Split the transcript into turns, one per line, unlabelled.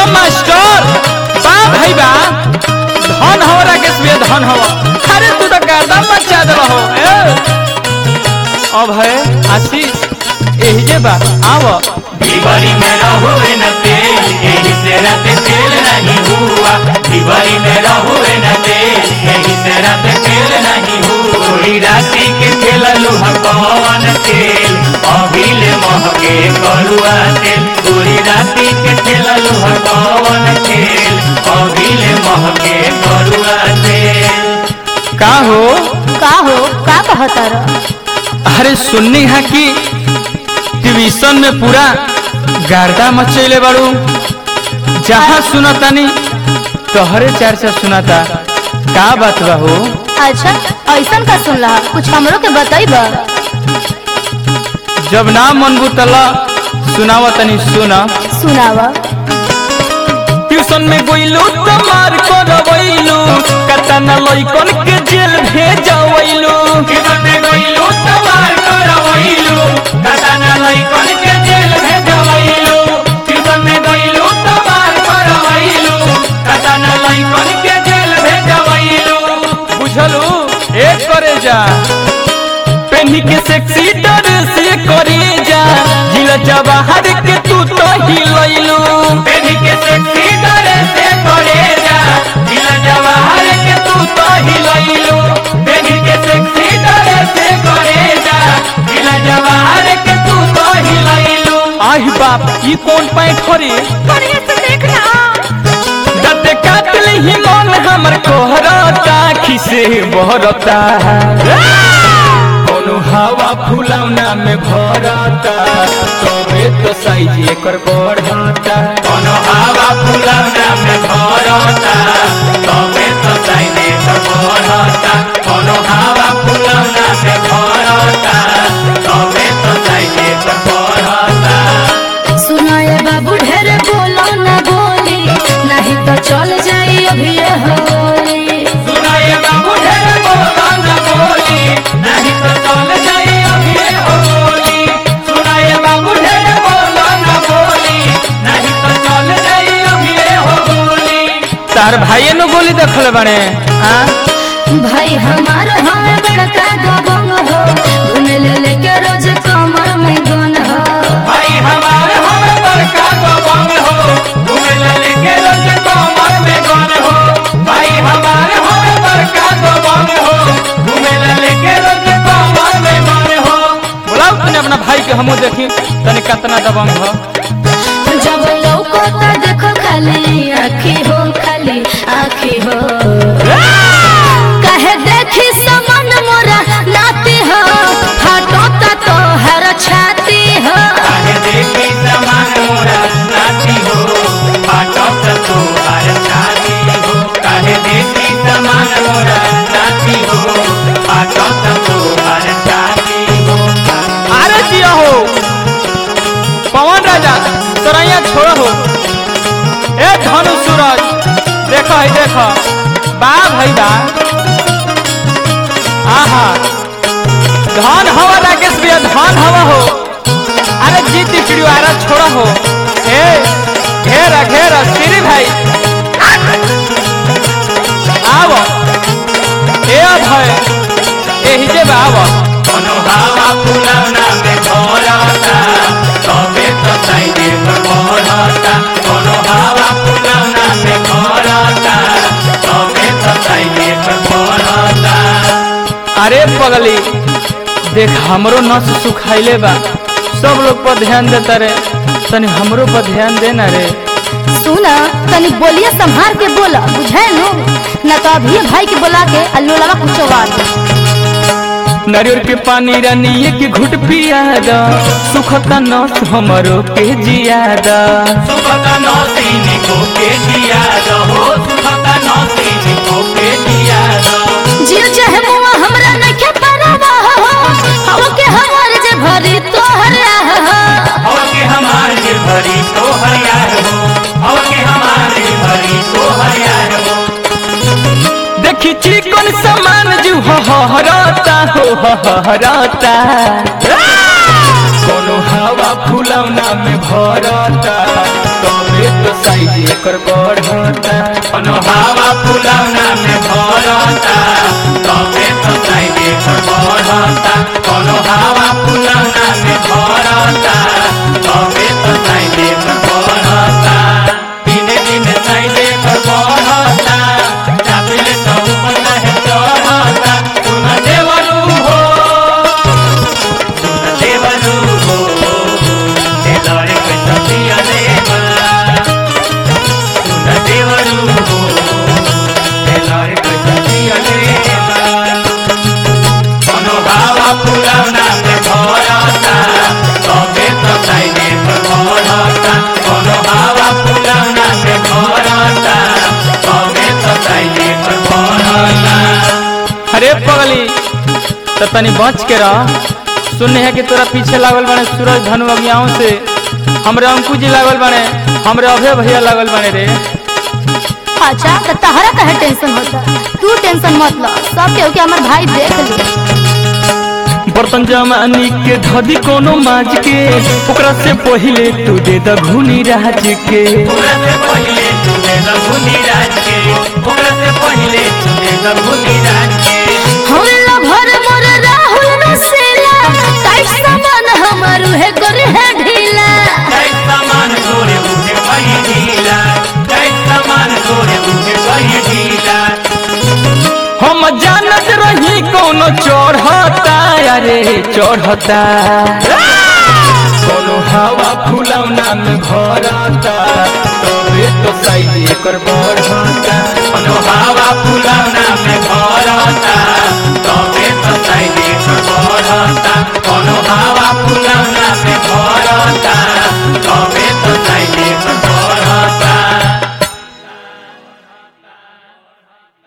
जियो master बा भाई बा धन हो राकेश भैया धन हो अरे तू तो गर्दा मचा दे हो अब है आशीष एही जे बा आव
दिवाली में रहुए न तेल यही से रात तेल नहीं हुआ दिवाली में रहुए न तेल यही से रात तेल नहीं हुआ पूरी रात्रि के खेल लोहा कौन तेल अभिल महके करुआ तेल पूरी रात्रि के खेल लोहा कौन तेल अभिल महके करुआ तेल
का हो
का हो का कहतर
अरे सुननी है कि ट्यूशन में पूरा गर्दा मचैले बाड़ू जहाँ सुनतानी तोहरे चर्चा सुनाता का बात बा हो
अच्छा ऐसन का सुन रहा कुछ हमरो के बताइब
जब ना मनबू तला सुनावा तनी सुना
सुनाव
ट्यूशन में गइलू तो मार करवैलू कतना लइकन के जेल भेजवैलू
किरण में गइलू तबार करवैलू कतना लइकन के जेल भेजवैलू किरण में गइलू तबार करवैलू कतना लइकन के जेल भेजवैलू
बुझलू एक करे जा पेनी के सेक्सी ड्रेस से करे जा जिला जवाहर के तू तो हिलैलू
बेनी के सेक्सी डरे से करे जा दिल जवाहर के तू तो हिलैलू बेनी के सेक्सी डरे से करे जा दिल जवाहर के तू तो हिलैलू
आही बाप ई कौन पैंट हरे
बढ़िया से देख रहा
दते काटल ही मन हमर कोहरता खिसे बहरता कोनो हवा फुलौना में भरता तबे तो साइज एकर बढ़ता
कोनो हवा फुलौना में भरता तबे तो साइने पर बढ़ता कोनो हवा फुलौना में भरता तबे तो साइने पर बढ़ता
सुनाए बाबू ढेर बोलो न बोली नहीं तो चल जाई अभी ये होली
सुनाए बाबू ढेर बोला न बोली नहीं तो चल जाई अभी होली सुनाए बाबू ढेर बोला न बोली नहीं तो चल जाई अभी होली
तार भाइये नु गोली देखल बने हाँ
भाई हमार हमें बड़का दबंग हो घूमे ले लेके रोज कमर में गन हो
भाई हमार हम बड़का दबंग हो घूमे लेके रोज कमर में गन हो भाई हमार हम बड़का दबंग हो घूमे लेके रोज कमर में गन हो
बोलाओ तूने अपना भाई के हमू देखी तनी कितना दबंग हो
जब लौको तो देखो खाली आखी हो खाली आखी हो कहे देखी समन मोरा नाती हो फाटो ता तो हर छाती हो
काहे देखी समान मोरा नाती हो पाटक तो हर छाती हो काहे देखी समान मोरा नाती हो पाटक तो हर छाती हो
अरे जिया हो पवन राजा सरैया छोड़ हो ए धनु सूरज देखो है देखो बा भाई बा आहा धन हवा राकेश भैया धन हवा हो अरे जीती चिड़ियारा छोड़ा हो ए घेरा घेरा श्री भाई आवो ए अभय एही जे बा आवो
कोनो हवा फुलौना में भरता तबे तो साइने पर बढ़ता कोनो हवा फुलौना में भरता तबे तो साइने पर बढ़ता
अरे पगली देख हमरो नस सुखाइले बा सब लोग पर ध्यान देता रे तनी हमरो पर ध्यान देना रे
सुना तनी बोलिए संभार के बोला बुझे नु न तो अभी भाई के बोला के अल्लू लगा कुछ बात
नारियल के पानी रानिए के घुट पिया दा सुखता नस हमरो के जिया दा
सुखता नौसीन को के दिया दहो सुखता नौसीन को के दिया दो
जियो चाहे मुआ हमरा नखे परवा हो हवा के हमार जे भरी तोहर हो
और के हमारे भरी तो हरियार हो और के हमारे भरी तो हरियार हो
देखी चिकन सामान जू हहरता हो हहरता कोनो हवा फुलौना में भरता तबे तो साइज एकर बढ़ता
कोनो हवा फुलौना में भरता तबे तो साइडे पर बढ़ता कोनो हवा फुलौना में भरता तबे तो साइडे पर बढ़ता दिने दिने साइडे पर बढ़ता चापिले तो ऊपर नहीं चढ़ता सुन देवरू हो सुन देवरू हो तेलरे के सतिया देवा सुन देवरू हो तेलरे के सतिया देवा कोनो हवा फुलौना में भरता तबे तो साइडे पर बढ़ता कोनो हवा फुलौना में भरता तबे तो साइडे पर बढ़ता
अरे पगली तो तनी बच के रह सुनने है कि तोरा पीछे लागल बने सूरज धनु अगियाओं से हमरे अंकु जी लागल बने हमरे अभय भैया लागल बने रे
अच्छा तो तहरा कहे टेंशन होता तू टेंशन मत लो सब केहू के हमार भाई देख ली
बर्तन जमानी के धदी कोनो माज के ओकरा से पहिले तू दे द घुनी राज के
ओकरा से पहिले तुझे रघुनी राज के ओकरा से पहिले तुझे रघुनी राज के
होला भर मोर राहुल नसेला टाइट सामान हमारू है गोर है ढीला
जय समान तोरे उठे कहीं ढीला जय समान तोरे उठे कहीं ढीला
हम जानत रही कोनो चढ़ता अरे चढ़ता कोनो हवा फुलौना में भरता तबे तो साइज एकर बढ़ता
कोनो हवा फुलौना में भरता तबे तो साइडे पर बढ़ता कोनो हवा फुलौना में भरता